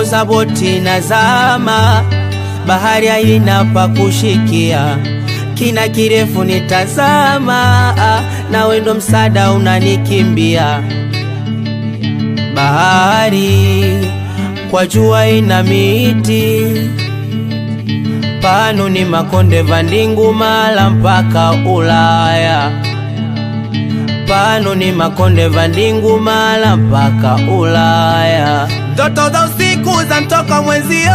naongoza boti na zama, bahari haina pa kushikia, kina kirefu nitazama, na wendo msada unanikimbia. Bahari kwa jua ina miti, pano ni makonde vandingu mala mpaka Ulaya pano ni makonde vandingu mala mpaka Ulaya. Ndoto za usiku za mtoka mwenzio,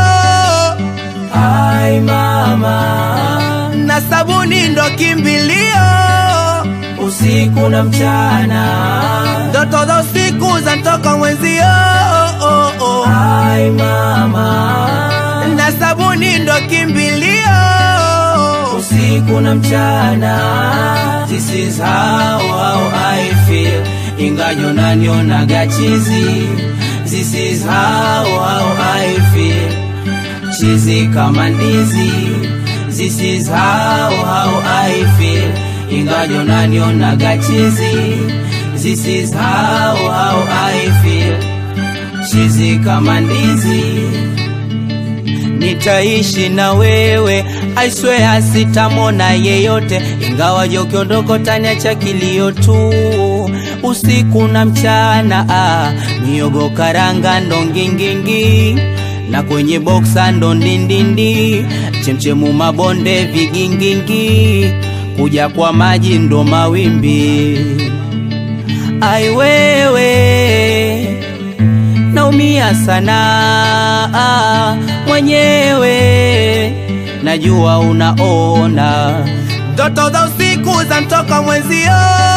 ai mama, na sabuni ndo kimbilio, usiku na mchana. Ndoto za usiku za mtoka mwenzio, oh, oh, oh. ai mama, na sabuni ndo kimbilio, usiku na mchana. This is how, how I feel Ingajo nanionaga chizi This is how, how I feel Chizi kama ndizi This is how, how I feel Ingajo nanionaga chizi This is how, how I feel Chizi kama ndizi nitaishi na wewe, I swear sitamona yeyote, ingawa jokondoko taniacha kilio tu usiku na mchana. Ah, miogo karanga ndo ngingingi na kwenye boksa ndo ndindindi, chemchemu mabonde vigingingi, kuja kwa maji ndo mawimbi. Ai wewe naumia sana ah, mwenyewe najua unaona ndoto za usiku za mtoka mwenzio.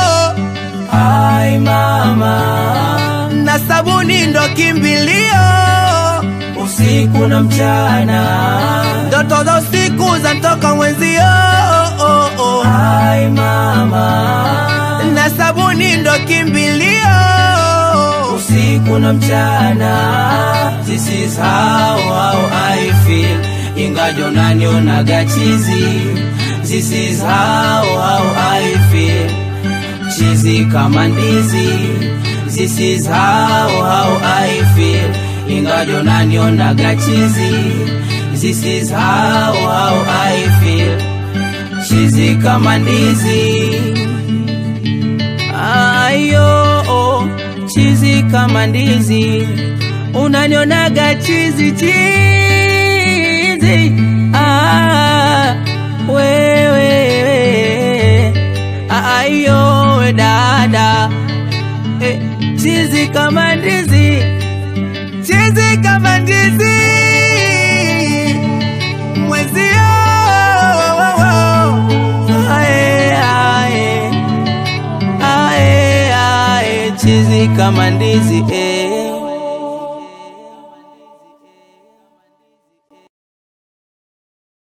Ai mama, na sabuni ndo kimbilio, usiku na mchana. Ndoto za usiku za mtoka mwenzio. Oh, oh. Ai mama, na sabuni ndo kimbilio usiku na mchana. This is how, how I feel ingajo nanionaga chizi. This is how, how I feel chizi kama ndizi. This is how, how I feel ingajo nanionaga chizi. This is how, how I feel chizi kama ndizi. Ayo, oh chizi kama ndizi, unanionaga chizi chizi. Ah, wewe ayo we dada eh, chizi kama ndizi, chizi kama ndizi mwezio ae, ae, ae, ae, chizi kama ndizi eh.